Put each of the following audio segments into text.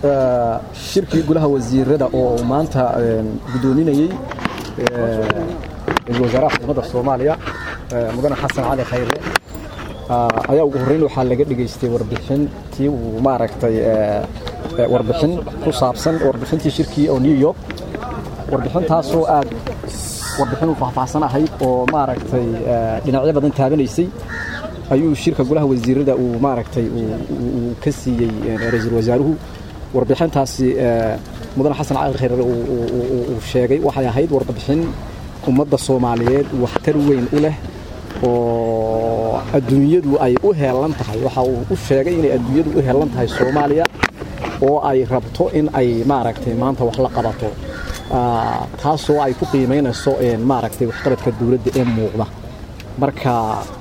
shirkii golaha wasiirada oo maanta guddoominayey ra-iisul wasaaraha xukuumadda soomaaliya mudane xasan cali khayre ayaa ugu horreyn waxaa laga dhegaystay warbixintii uu maaragtay warbixin ku saabsan warbixintii shirkii oo new york warbixintaasoo aad warbixin u faahfaahsan ahayd oo maaragtay dhinacyo badan taabanaysay ayuu shirka golaha wasiirada uu maaragtay uu ka siiyey ra-iisul wasaaruhu warbixintaasi mudane xasan cali khayre uu sheegay waxay ahayd warbixin ummadda soomaaliyeed waxtar weyn u leh oo adduunyadu ay u heelan tahay waxa uu u sheegay inay adduunyadu u heelan tahay soomaaliya oo ay rabto in ay maaragtay maanta wax la qabato taasoo ay ku qiimaynayso maaragtay waxqabadka dowladda ee muuqda marka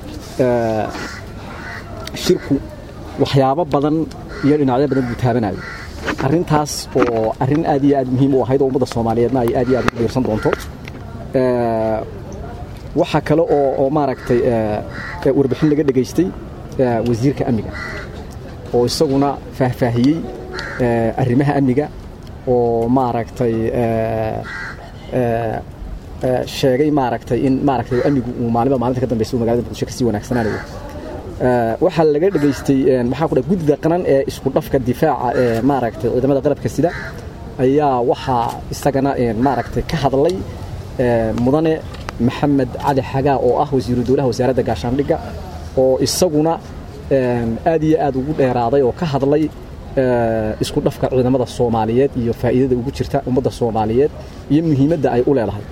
shirku waxyaabo badan iyo dhinacyo badan buu taabanayo arrintaas oo arrin aad iyo aad muhiim u ahayd oo ummadda soomaaliyeedna ay aad iyo aad u dhiirsan doonto waxaa kale oo oo maaragtay warbixin laga dhegaystay wasiirka amniga oo isaguna faahfaahiyey arrimaha amniga oo maaragtay sheegay maaragtay in maaragtay amnigu uu maalinba maalinta ka dambaysa uu magaalada muqdisho kasii wanaagsanaanayo waxaa laga dhegaystay maxaa ku dhahay guddida qaran ee isku dhafka difaaca ee maaragtay ciidamada qalabka sida ayaa waxaa isagana maaragtay ka hadlay mudane maxamed cali xagaa oo ah wasiiru dowlaha wasaaradda gaashaandhigga oo isaguna aad iyo aad ugu dheeraaday oo ka hadlay isku dhafka ciidamada soomaaliyeed iyo faa'iidada ugu jirta ummadda soomaaliyeed iyo muhiimadda ay u leedahay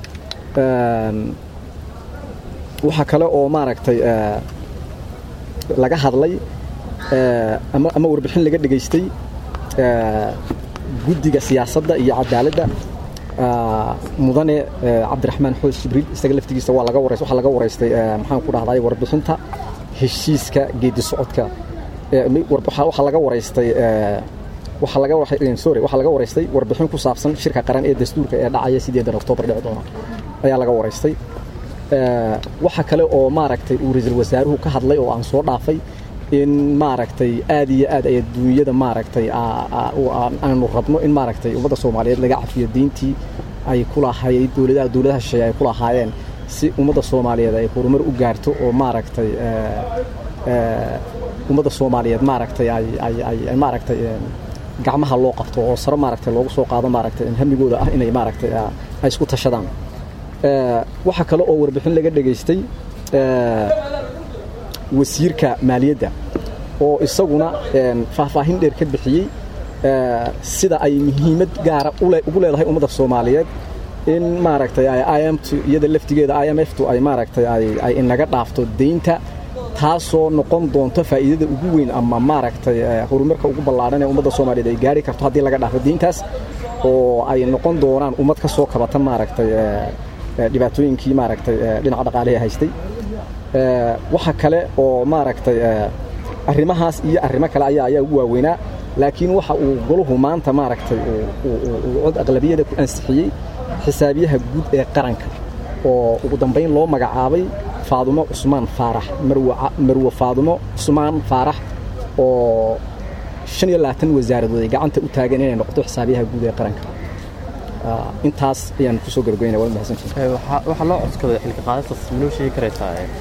waxaa kale oo maaragtay laga hadlay ama warbixin laga dhegaystay guddiga siyaasadda iyo cadaaladda mudane cabdiraxmaan xoos jibriil isaga laftigiisa waa laga warays waxaa laga waraystay maxaan ku dhahday warbixinta heshiiska geedi socodka waxaa laga waraystay waxaa laga sorry waxaa laga waraystay warbixin ku saabsan shirka qaran ee dastuurka ee dhacaya sideedan oktoobar dhici doona ayaa laga waraystay waxa kale oo maaragtay uu ra-iisul wasaaruhu ka hadlay oo aan soo dhaafay in maaragtay aad iyo aad ay adduunyada maaragtay aanu rabno in maaragtay ummadda soomaaliyeed laga cafiyo diintii ay ku lahayd dowladaha dowladaha shisheeye ay ku lahaayeen si ummadda soomaaliyeed ay horumar u gaarto oo maaragtay ummadda soomaaliyeed maaragtay ay ay ay maaragtay gacmaha loo qabto oo sare maaragtay loogu soo qaado maaragtay hamigooda ah inay maaragtay ay isku tashadaan waxaa kale oo warbixin laga dhegaystay wasiirka maaliyadda oo isaguna faahfaahin dheer ka bixiyey sida ay muhiimad gaara ugu leedahay ummadda soomaaliyeed in maaragtay imt iyada laftigeeda i m ftu ay maaragtay ay inaga dhaafto deynta taasoo noqon doonto faa'iidada ugu weyn ama maaragtay horumarka ugu ballaadhan ee ummadda soomaaliyeed ay gaari karto haddii laga dhaafo deyntaas oo ay noqon doonaan ummad ka soo kabata maaragtay dhibaatooyinkii maaragtay dhinaca dhaqaalihi haystay waxa kale oo maaragtay arrimahaas iyo arrimo kale ayaa ayaa ugu waaweynaa laakiin waxa uu goluhu maanta maaragtay uu cod aqlabiyada ku ansixiyey xisaabiyaha guud ee qaranka oo ugu dambayn loo magacaabay faadumo cusmaan faarax marwe faadumo cusmaan faarax oo shan iyo labaatan wasaaradood ay gacanta u taageen inay noqoto xisaabiyaha guud ee qaranka intaas ayaan kusoo gabagaynaya waa mahadsantihin waxaa loo codskaday xilka qaadastas manoo sheegi karaysaa